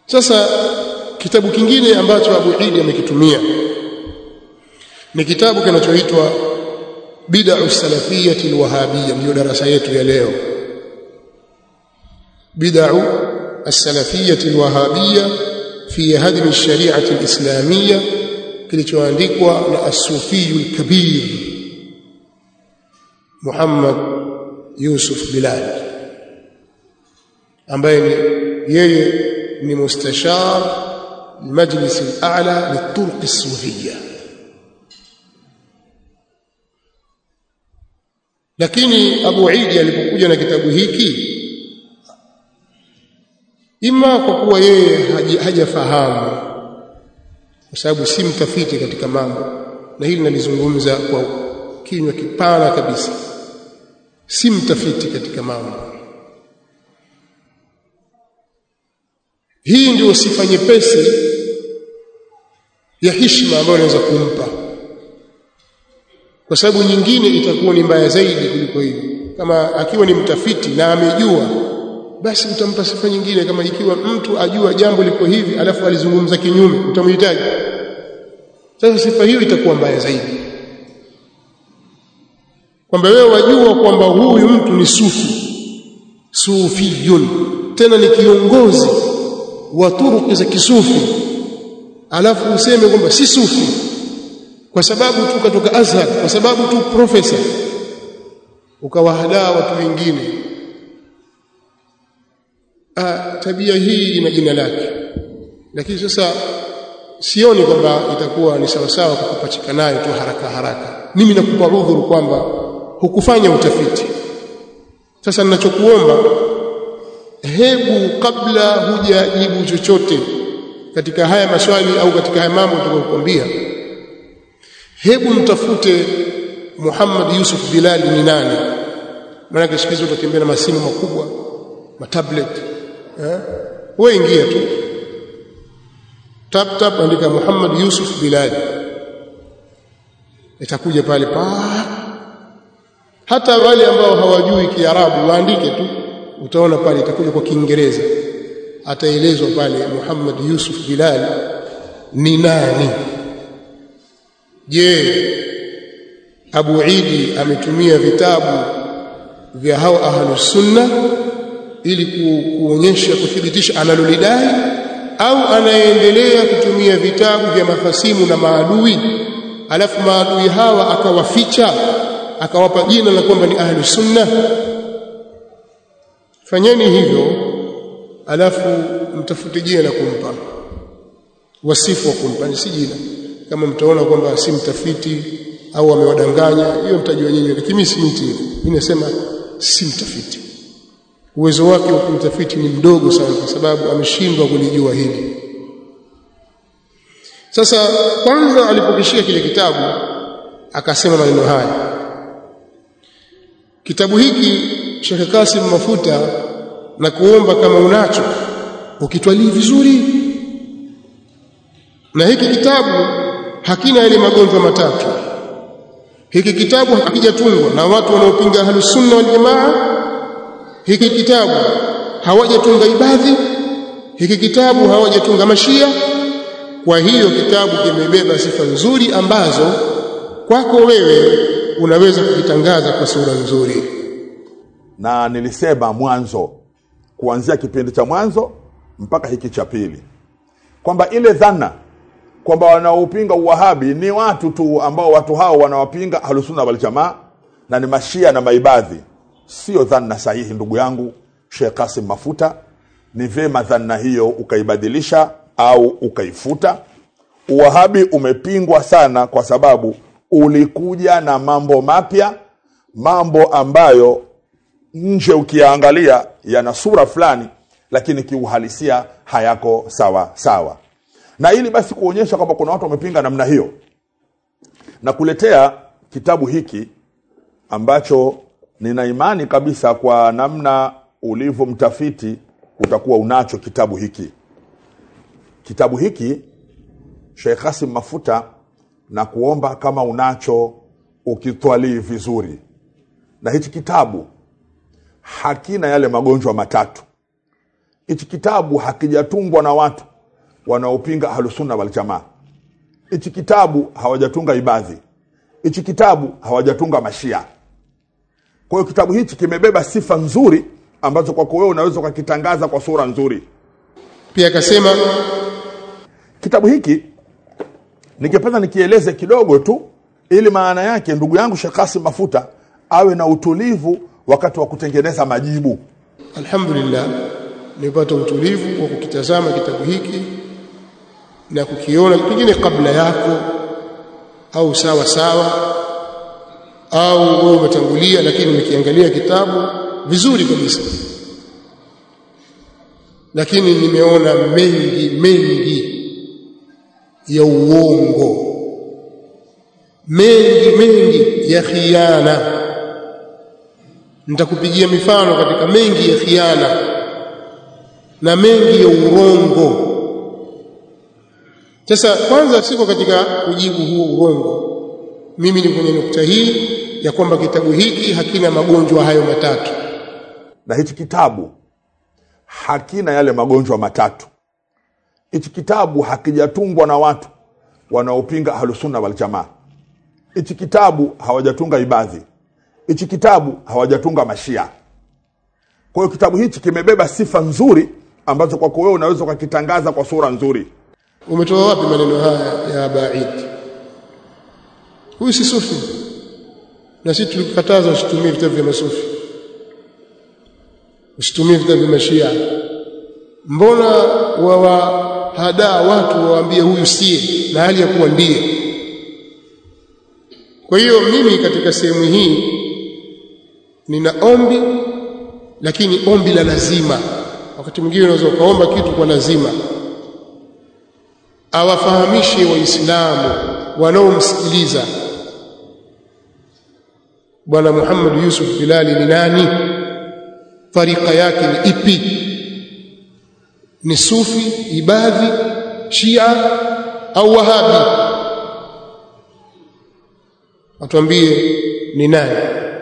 sasa kitabu kingine ambacho Abu Idi amekitumia ni kitabu kinachoitwa bid'u salafiyyati alwahabiyya ndio darasa yetu ya leo bid'u as-salafiyyati alwahabiyya fi hadm ash-shari'ati al-islamiyya kilichoandikwa na as-sufi al-kabir Muhammad Yusuf Bilal ambaye ni yeye ni mustashar المجلس الأعلى للطرق الصوفية lakini Abu Idi alipokuja na kitabu hiki ima kwa kuwa yeye hajafahamu kwa sababu si mtafiti katika mambo na hili nalizungumza kwa kinywa kipana kabisa si mtafiti katika mambo hii ndio sifa nyepesi ya heshima ambayo anaweza kumpa kwa sababu nyingine itakuwa ni mbaya zaidi kuliko hiyo kama akiwa ni mtafiti na amejua basi utampa sifa nyingine kama ikiwa mtu ajua jambo liko hivi alafu alizungumza kinyume utamhitaji sasa sifa hiyo itakuwa mbaya zaidi kwamba wewe wajua kwamba huyu mtu ni sufi sufiyun tena ni kiongozi wa turuki za kisufi alafu useme kwamba si sufi kwa sababu tu katoka Azhar kwa sababu tu profesa ukawahadaa watu wengine ah tabia hii ina jina lake lakini sasa sioni kwamba itakuwa ni sawa sawa kukupachika nayo tu haraka haraka mimi nakupa udhuru kwamba hukufanya utafiti sasa ninachokuomba hebu kabla hujajibu chochote katika haya maswali au katika haya mambo tutakayokuambia hebu mtafute Muhammad Yusuf Bilal ni nani maana siku hizo utatembea na masimu makubwa matablet eh wewe ingia tu tap tap andika Muhammad Yusuf Bilal itakuja pale pa hata wale ambao hawajui Kiarabu waandike tu utaona pale itakuja kwa Kiingereza ataelezwa pale Muhammad Yusuf Bilal ni nani je Abu Idi ametumia vitabu vya hao ahlus sunna ili ku, kuonyesha kuthibitisha analolidai au anaendelea kutumia vitabu vya mafasimu na maadui alafu maadui hawa akawaficha akawapa jina la kwamba ni ahlus sunna fanyeni hivyo alafu mtafute jina la kumpa wasifu wa kumpa si jina kama mtaona kwamba si mtafiti au amewadanganya hiyo mtajua nyinyi lakini mimi si mti mimi nasema si mtafiti uwezo wake wa kumtafiti ni mdogo sana kwa sababu ameshindwa kulijua hili sasa kwanza alipokishia kile kitabu akasema maneno haya kitabu hiki Sheikh Kasim Mafuta na kuomba kama unacho ukitwalii vizuri na hiki kitabu hakina yale magonjwa matatu hiki kitabu hakijatungwa na watu wanaopinga ahlus sunna wal jamaa hiki kitabu hawajatunga ibadhi hiki kitabu hawajatunga mashia kwa hiyo kitabu kimebeba sifa nzuri ambazo kwako wewe unaweza kukitangaza kwa sura nzuri na nilisema mwanzo kuanzia kipindi cha mwanzo mpaka hiki cha pili kwamba ile dhana kwamba wanaopinga uwahabi ni watu tu ambao watu hao wanawapinga ahlusunna waljamaa na ni mashia na maibadhi sio dhana sahihi ndugu yangu Sheikh Kasim Mafuta ni vema dhana hiyo ukaibadilisha au ukaifuta uwahabi umepingwa sana kwa sababu ulikuja na mambo mapya mambo ambayo nje ukiyaangalia yana sura fulani lakini kiuhalisia hayako sawa sawa na ili basi kuonyesha kwamba kuna watu wamepinga namna hiyo na kuletea kitabu hiki ambacho nina imani kabisa kwa namna ulivyo mtafiti utakuwa unacho kitabu hiki kitabu hiki Sheikh Kasim Mafuta na kuomba kama unacho ukitwalii vizuri na hichi kitabu hakina yale magonjwa matatu hichi kitabu hakijatungwa na watu wanaopinga ahlusunna waljamaa hichi kitabu hawajatunga ibadhi hichi kitabu hawajatunga mashia kwa hiyo kitabu hichi kimebeba sifa nzuri ambazo kwako wewe unaweza ukakitangaza kwa sura nzuri pia akasema kitabu hiki ningependa nikieleze kidogo tu ili maana yake ndugu yangu Sheikh Kasim Mafuta awe na utulivu wakati wa kutengeneza majibu alhamdulillah nimepata utulivu wa kukitazama kitabu hiki na kukiona pengine kabla yako au sawa sawa au wewe umetangulia lakini umekiangalia kitabu vizuri kabisa lakini nimeona mengi mengi ya uongo mengi mengi ya khiana nitakupigia mifano katika mengi ya khiana na mengi ya urongo sasa kwanza siko katika kujibu huo urongo mimi ni kwenye nukta hii ya kwamba kitabu hiki hakina magonjwa hayo matatu na hichi kitabu hakina yale magonjwa matatu hichi kitabu hakijatungwa na watu wanaopinga ahlusunna waljamaa hichi kitabu hawajatunga ibadhi hichi kitabu hawajatunga mashia kwa hiyo kitabu hichi kimebeba sifa nzuri ambazo kwako wewe unaweza ukakitangaza kwa sura nzuri umetoa wapi maneno haya ya baid huyu si sufi na sisi tulikataza usitumie vitabu vya masufi usitumie vitabu vya mashia mbona wawahadaa watu wawaambie huyu sie na hali ya kuwa ndiye kwa hiyo mimi katika sehemu hii nina ombi lakini ombi la lazima wakati mwingine unaweza ukaomba kitu kwa lazima awafahamishe waislamu wanaomsikiliza bwana Muhammad Yusuf Bilali ni nani tarika yake ni ipi ni sufi ibadhi shia au wahabi atuambie ni nani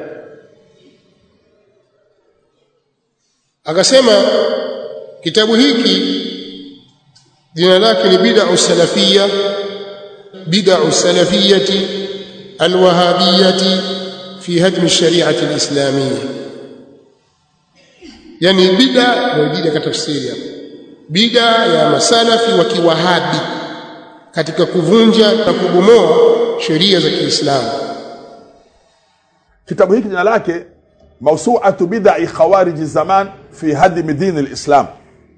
akasema kitabu hiki jina lake ni bid'u salafiyya bid'u salafiyyati alwahabiyyati fi hadm ash-shari'ati al-islamiyya yani bid'a na bid'a katika tafsiri hapo bid'a ya masalafi wa kiwahabi katika kuvunja na kubomoa sheria za Kiislamu kitabu hiki jina lake mawsu'atu bid'i khawarij zaman fi hadm din al-islam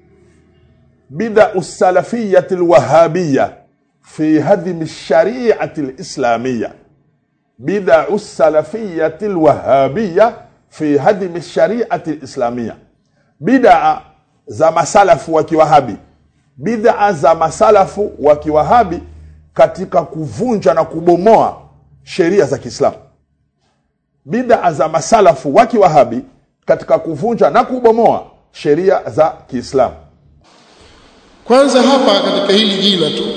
بدع السلفية الوهابية في هدم الشريعة الإسلامية بدع السلفية الوهابية في هدم الشريعة الإسلامية بدع za masalafu wa kiwahabi bid'a za masalafu wa kiwahabi katika kuvunja na kubomoa sheria za Kiislamu bid'a za masalafu wa kiwahabi katika kuvunja na kubomoa sheria za Kiislamu kwanza hapa katika hili jina tu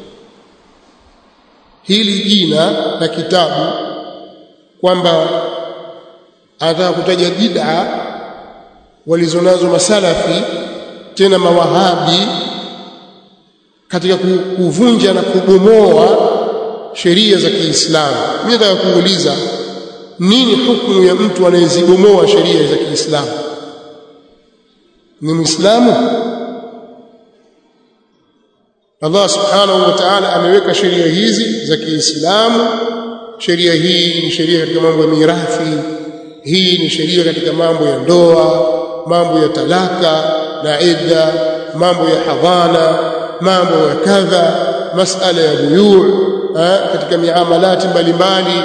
hili jina la kitabu kwamba anataka kutaja bid'a walizonazo masalafi tena mawahabi katika kuvunja na kubomoa sheria za Kiislamu mimi nataka kuuliza nini hukumu ya mtu anayezibomoa sheria za Kiislamu ni Muislamu Allah subhanahu wa ta'ala ameweka sheria hizi za Kiislamu sheria hii ni sheria katika mambo ya mirathi hii ni sheria katika mambo ya ndoa mambo ya talaka na idda mambo ya hadhana mambo ya kadha masala ya buyu katika miamalati mbalimbali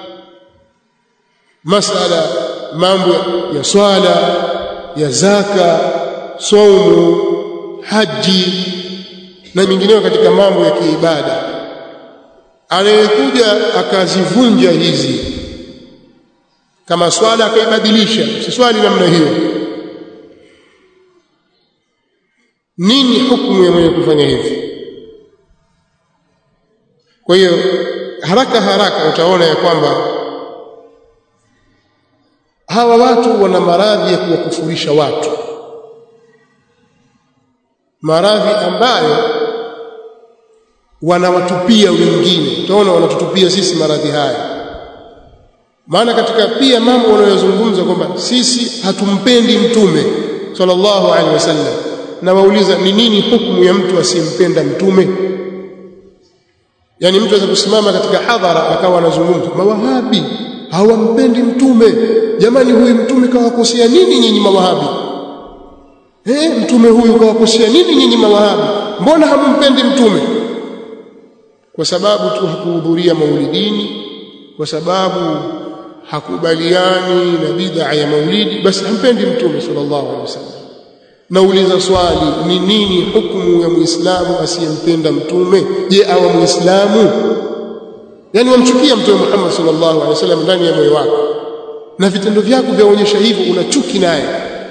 masala mambo ya swala ya zaka saumu haji na mingineyo katika mambo ya kiibada anayekuja akazivunja hizi kama swala akaibadilisha si swali namna hiyo nini hukumu ya mwenye kufanya hivi kwa hiyo haraka haraka utaona ya kwamba hawa watu wana maradhi ya kuwakufurisha watu maradhi ambayo wanawatupia wengine utaona wanatutupia sisi maradhi haya maana katika pia mambo wanayozungumza kwamba sisi hatumpendi mtume sallallahu alaihi wasallam na wauliza ni nini hukumu ya mtu asiyempenda mtume yani mtu anaweza kusimama katika hadhara akawa anazungumza mawahabi hawampendi mtume jamani huyu mtume kawakosea nini nyinyi mawahabi eh mtume huyu kawakosea nini nyinyi mawahabi mbona hamumpendi mtume kwa sababu tu hakuhudhuria maulidini kwa sababu hakubaliani na bid'a ya maulidi basi hampendi mtume sallallahu alaihi wasallam nauliza swali ni nini hukumu ya muislamu asiyempenda mtume je awa muislamu yani wamchukia mtume Muhammad sallallahu alaihi wasallam ndani ya moyo wako na vitendo vyako vyaonyesha hivyo una chuki naye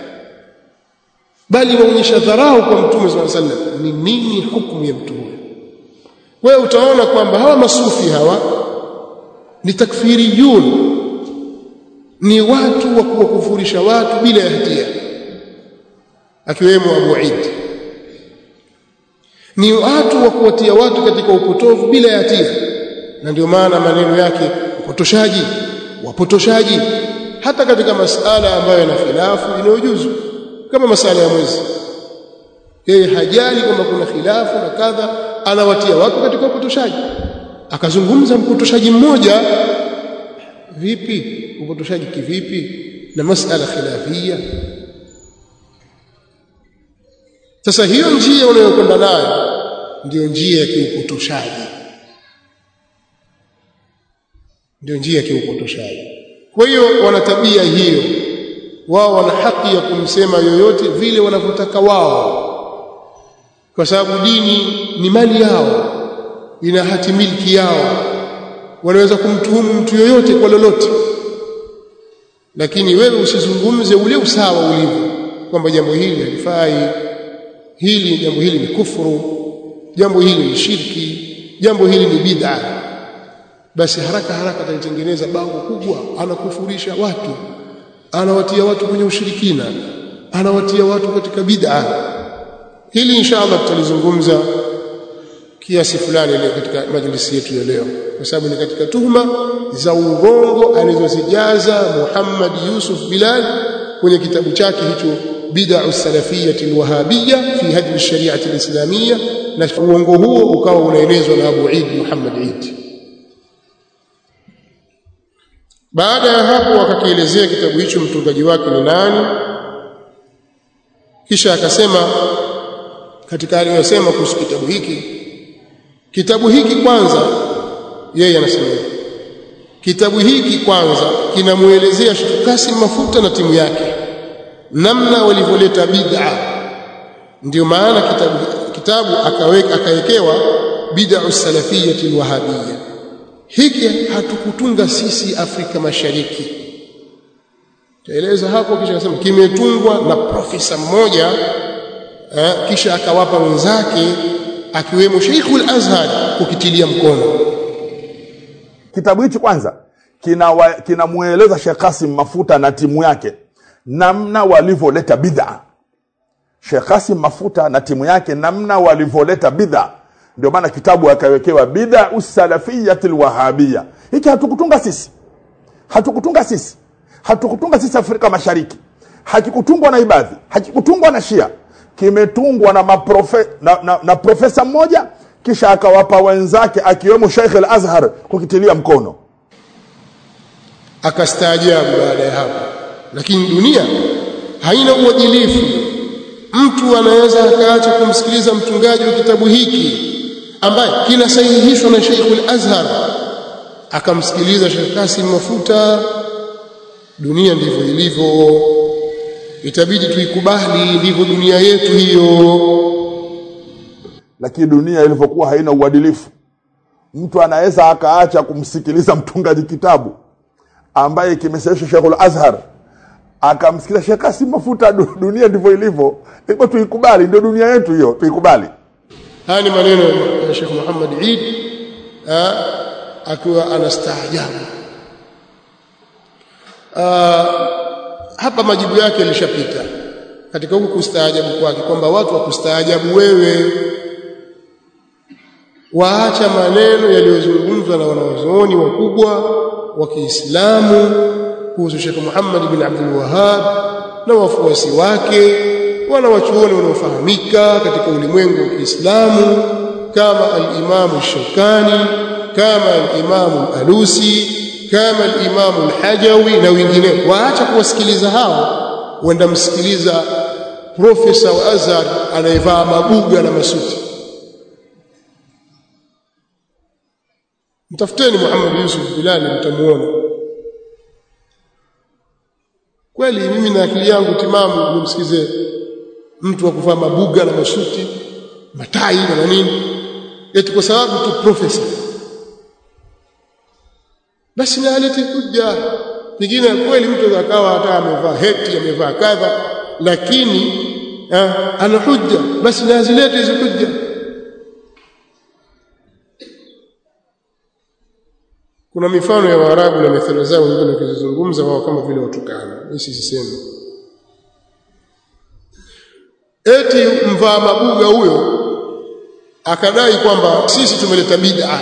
bali waonyesha dharau kwa mtume sallallahu alaihi wasallam ni nini hukumu ya mtu huyo wewe utaona kwamba hawa masufi hawa ni takfiriyun ni watu wa kuwakufurisha watu bila ya hatia akiwemo Abu Eid ni watu wa kuwatia watu katika upotovu bila ya hatia na ndio maana maneno yake upotoshaji wapotoshaji hata katika masala ambayo yana khilafu inayojuzu kama masala ya mwezi yeye hajali kwamba kuna khilafu na kadha anawatia watu katika upotoshaji akazungumza mpotoshaji mmoja vipi upotoshaji kivipi na masala khilafia sasa hiyo njia unayokwenda nayo ndio njia ya kiupotoshaji ndio njia ya kiupotoshaji kwa hiyo wana tabia hiyo wao wana haki ya kumsema yoyote vile wanavyotaka wao kwa sababu dini ni mali yao ina hati milki yao wanaweza kumtuhumu mtu yoyote kwa lolote lakini wewe usizungumze ule usawa ulivyo kwamba jambo hili halifai hili jambo hili ni kufuru jambo hili ni shirki jambo hili ni bid'a basi haraka haraka ataitengeneza bango kubwa anakufurisha watu anawatia watu kwenye ushirikina anawatia watu katika bid'a hili inshallah tutalizungumza kiasi fulani leo katika majlisi yetu ya leo kwa sababu ni katika tuhuma za urongo alizozijaza Muhammad Yusuf Bilal kwenye kitabu chake hicho bid'u salafiyati alwahabiyya fi hadmi ash-shari'ati al-islamiyya na uongo huo ukawa unaelezwa na Abu Eid Muhammad Eid baada ya hapo akakielezea kitabu hicho mtungaji wake ni nani kisha akasema katika aliyosema kuhusu kitabu hiki kitabu hiki kwanza yeye anasema kitabu hiki kwanza kinamuelezea Sheikh Kasim Mafuta na timu yake namna walivyoleta bid'a ndio maana kitabu kitabu akaweka akawekewa bid'u salafiyyati alwahabiyya hiki hatukutunga sisi Afrika Mashariki taeleza hapo kisha akasema kimetungwa na profesa mmoja eh, kisha akawapa wenzake akiwemo Sheikhul Azhar kukitilia mkono kitabu hichi kwanza kinamueleza kina Sheikh Kasim Mafuta na timu yake namna walivyoleta bid'a Sheikh Kasim Mafuta na timu yake namna walivyoleta bid'a ndio maana kitabu akawekewa bid'a usalafiyati alwahabiyya hiki hatukutunga sisi hatukutunga sisi hatukutunga sisi Afrika Mashariki hakikutungwa na ibadhi hakikutungwa na Shia kimetungwa na, maprofe, na, na, na profesa mmoja kisha akawapa wenzake akiwemo Sheikh al-Azhar kukitilia mkono akastaajabu baada ya hapo lakini dunia haina uadilifu mtu anaweza akaacha kumsikiliza mtungaji wa kitabu hiki ambaye kinasahihishwa na Sheikh al-Azhar akamsikiliza Sheikh Kasim Mafuta dunia ndivyo ilivyo itabidi tuikubali ndivyo dunia yetu hiyo lakini dunia ilivyokuwa haina uadilifu mtu anaweza akaacha kumsikiliza mtungaji kitabu ambaye kimesahihishwa Sheikhul Azhar akamsikiliza Sheikh Kasim Mafuta dunia ndivyo ilivyo ndipo tuikubali ndio dunia yetu hiyo tuikubali haya ni maneno ya Sheikh Muhammad Eid akiwa anastaajabu hapa majibu yake yalishapita katika huku kustaajabu kwake kwamba watu wakustaajabu wewe waacha maneno yaliyozungumzwa na wanawazuoni wakubwa wa Kiislamu kuhusu Sheikh Muhammad bin Abdul Wahhab na wafuasi wake wanawachuoni wanaofahamika katika ulimwengu wa Kiislamu kama al-Imam Shawkani kama al-Imam Alusi kama al-Imam al-Hajawi na wengine waacha kuwasikiliza hao wenda msikiliza profesa wa Azhar anayevaa mabuga na masuti mtafuteni Muhammad Yusuf Bilali mtamuona kweli mimi na akili yangu timamu nimsikize mtu wa kuvaa mabuga na masuti matai na nini eti kwa sababu tu profesa basi na alete hujja pengine kweli mtu akawa hata amevaa heti amevaa kadha lakini eh, ana hujja basi na azilete hizo hujja kuna mifano ya Waarabu na methali zao wengine wakizungumza wao kama vile watukana mimi sisemi eti mvaa mabuga huyo akadai kwamba sisi tumeleta bid'a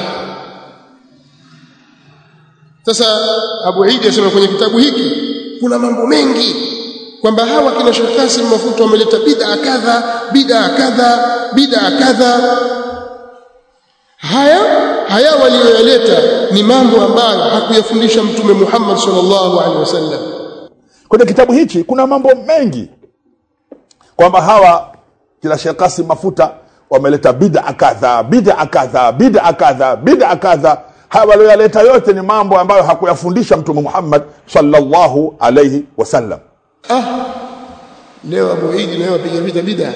sasa Abu Idi asema kwenye kitabu hiki kuna mambo mengi kwamba hawa kina Sheikh Kasim Mafuta wameleta bid'a kadha bid'a kadha bid'a kadha haya haya waliyoyaleta ni mambo ambayo hakuyafundisha mtume Muhammad sallallahu alaihi wasallam kwenye kitabu hichi kuna mambo mengi kwamba hawa kila Sheikh Kasim Mafuta wameleta bid'a kadha bid'a kadha bid'a kadha bid'a kadha haya walioyaleta yote ni mambo ambayo hakuyafundisha mtume Muhammad sallallahu alaihi wasallam ah leo Abu Idi naye wapiga vita bid'a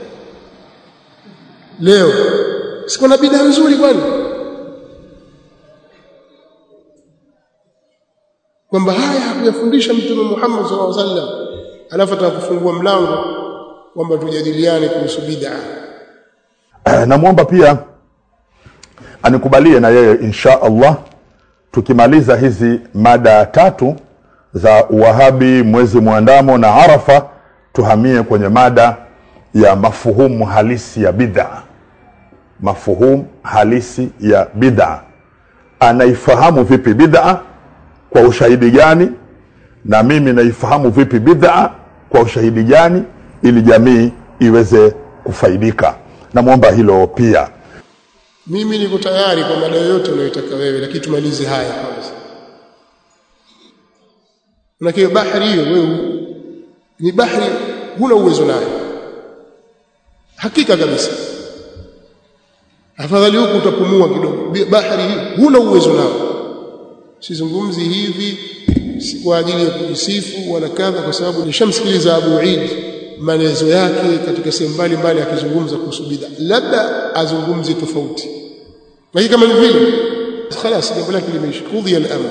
leo siko na bid'a nzuri kwani kwamba haya hakuyafundisha mtume Muhammad sallallahu alaihi wasallam alafu atakufungua mlango kwamba tujadiliane kuhusu bid'a namwomba pia anikubalie na yeye insha Allah tukimaliza hizi mada tatu za uwahabi mwezi mwandamo na arafa tuhamie kwenye mada ya mafuhumu halisi ya bid'a mafuhumu halisi ya bid'a anaifahamu vipi bid'a kwa ushahidi gani na mimi naifahamu vipi bid'a kwa ushahidi gani ili jamii iweze kufaidika namwomba hilo pia mimi niko tayari kwa mada yoyote unayotaka wewe lakini tumalize haya kwanza Manake bahari hiyo wewe ni bahari huna uwezo nayo hakika kabisa afadhali huku utapumua kidogo bahari hiyo huna uwezo nao sizungumzi hivi si kwa ajili ya kujisifu wala kadha kwa sababu nishamsikiliza Abu Eid maelezo yake katika sehemu mbalimbali akizungumza kuhusu bid'a labda azungumze tofauti lakini kama ni vile خلاص jambo lake limeisha kudhi al-amr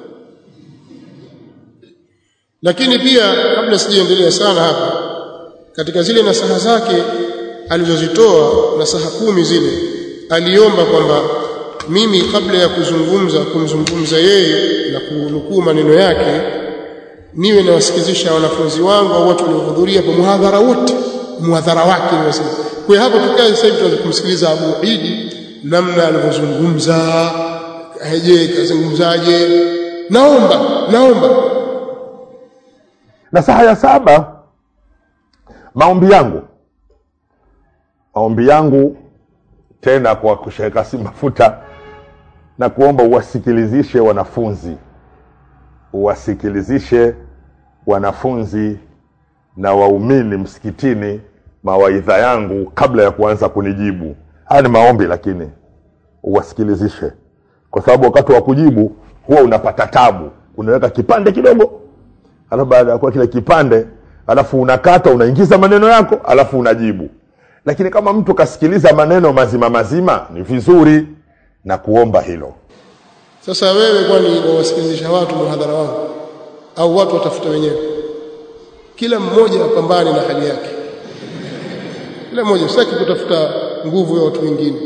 lakini pia kabla sijaendelea sana hapa katika zile nasaha zake alizozitoa nasaha kumi zile aliomba kwamba mimi kabla ya kuzungumza kumzungumza yeye na kunukuu maneno yake niwe nawasikizisha wanafunzi wangu au watu waliohudhuria kwa muhadhara wote muhadhara wake niwasema kwa hapo tukae sasa hivi tuanze kumsikiliza Abu Idi namna alivyozungumza aje kazungumzaje naomba naomba nasaha ya saba maombi yangu maombi yangu tena kwa kusheka si mafuta na kuomba uwasikilizishe wanafunzi uwasikilizishe wanafunzi na waumini msikitini mawaidha yangu kabla ya kuanza kunijibu haya ni maombi lakini uwasikilizishe kwa sababu wakati wa kujibu huwa unapata tabu unaweka kipande kidogo alafu baada ya kuwa kile kipande alafu unakata unaingiza maneno yako alafu unajibu lakini kama mtu kasikiliza maneno mazima mazima ni vizuri na kuomba hilo sasa wewe kwani wawasikilizisha watu muhadhara wao au watu watafuta wenyewe kila mmoja apambane na hali yake kila mmoja sitaki kutafuta nguvu ya watu wengine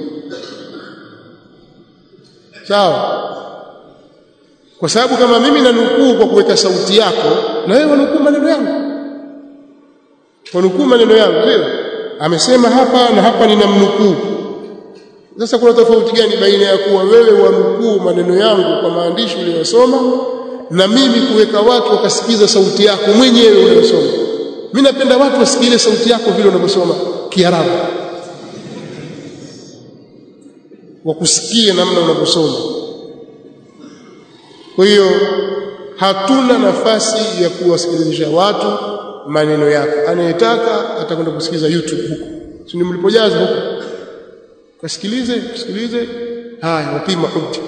sawa kwa sababu kama mimi nanukuu kwa kuweka sauti yako na wewe wanukuu maneno yangu wanukuu maneno yangu sio amesema hapa na hapa ninamnukuu sasa kuna tofauti gani baina ya kuwa wewe wanukuu maneno yangu kwa maandishi uliyosoma na mimi kuweka watu wakasikiza sauti yako mwenyewe unayosoma mimi napenda watu wasikile sauti yako vile unavyosoma kiarabu wakusikie namna unavyosoma kwa hiyo hatuna nafasi ya kuwasikilizisha watu maneno yako anayetaka atakwenda kusikiliza YouTube huko si mlipojaza huko kasikilize kusikilize haya wapima hujja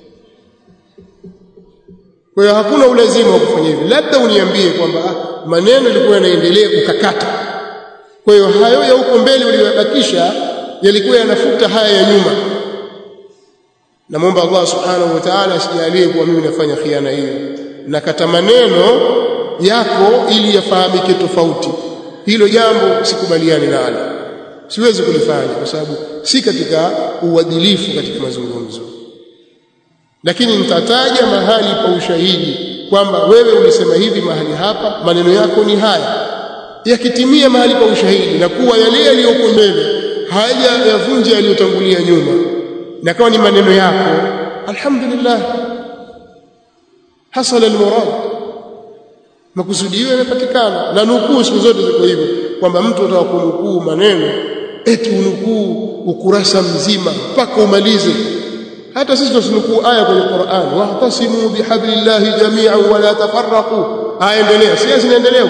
kwa hiyo hakuna ulazima wa kufanya hivyo labda uniambie kwamba ah, maneno yalikuwa yanaendelea kukakata kwa hiyo hayo ya huko mbele uliyobakisha yalikuwa yanafuta haya ya nyuma namwomba Allah subhanahu wa ta'ala asijalie kuwa mimi nafanya khiana hiyo nakata maneno yako ili yafahamike tofauti hilo jambo sikubaliani nalo siwezi kulifanya kwa sababu si katika uadilifu katika mazungumzo lakini nitataja mahali pa ushahidi kwamba wewe ulisema hivi mahali hapa maneno yako ni haya yakitimia mahali pa ushahidi na kuwa yale yaliyoko mbele haja yavunje yaliyotangulia nyuma na kama ni maneno yako alhamdulillah hasala almurad makusudio yamepatikana na nukuu siku zote ziko hivyo kwamba mtu ataka kunukuu maneno eti unukuu ukurasa mzima mpaka umalize hata sisi tusinukuu aya kwenye Qur'an wahtasimu bihablillahi jami'an wa la tafarraqu aendelea si zinaendelea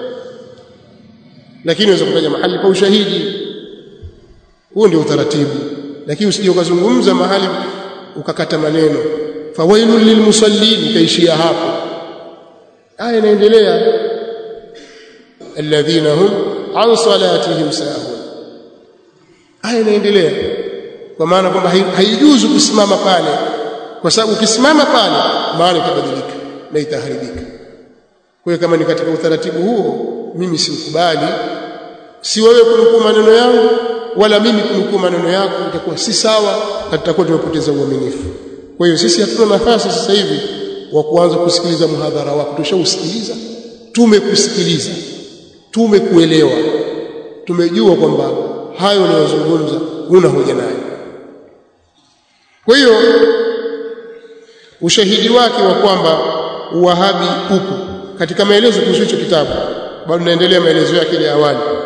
lakini unaweza kutaja mahali pa ushahidi huo ndio utaratibu lakini usije ukazungumza mahali ukakata maneno fawailul lilmusallin kaishia hapo aya inaendelea alladhina hum an salatihim sahun aya inaendelea kwa maana kwamba haijuzu kusimama pale kwa sababu ukisimama pale maana itabadilika na itaharibika kwa hiyo kama ni katika utaratibu huo mimi sikubali si wewe kunukuu maneno yangu wala mimi kunukuu maneno yako itakuwa si sawa na tutakuwa tumepoteza uaminifu kwa hiyo sisi hatuna nafasi sasa hivi wa kuanza kusikiliza muhadhara wako tushausikiliza tumekusikiliza tumekuelewa tumejua kwamba hayo unayozungumza una hoja nayo kwa hiyo ushahidi wake wa kwamba uwahabi upo katika maelezo kuhusu hicho kitabu bado naendelea maelezo yake ya awali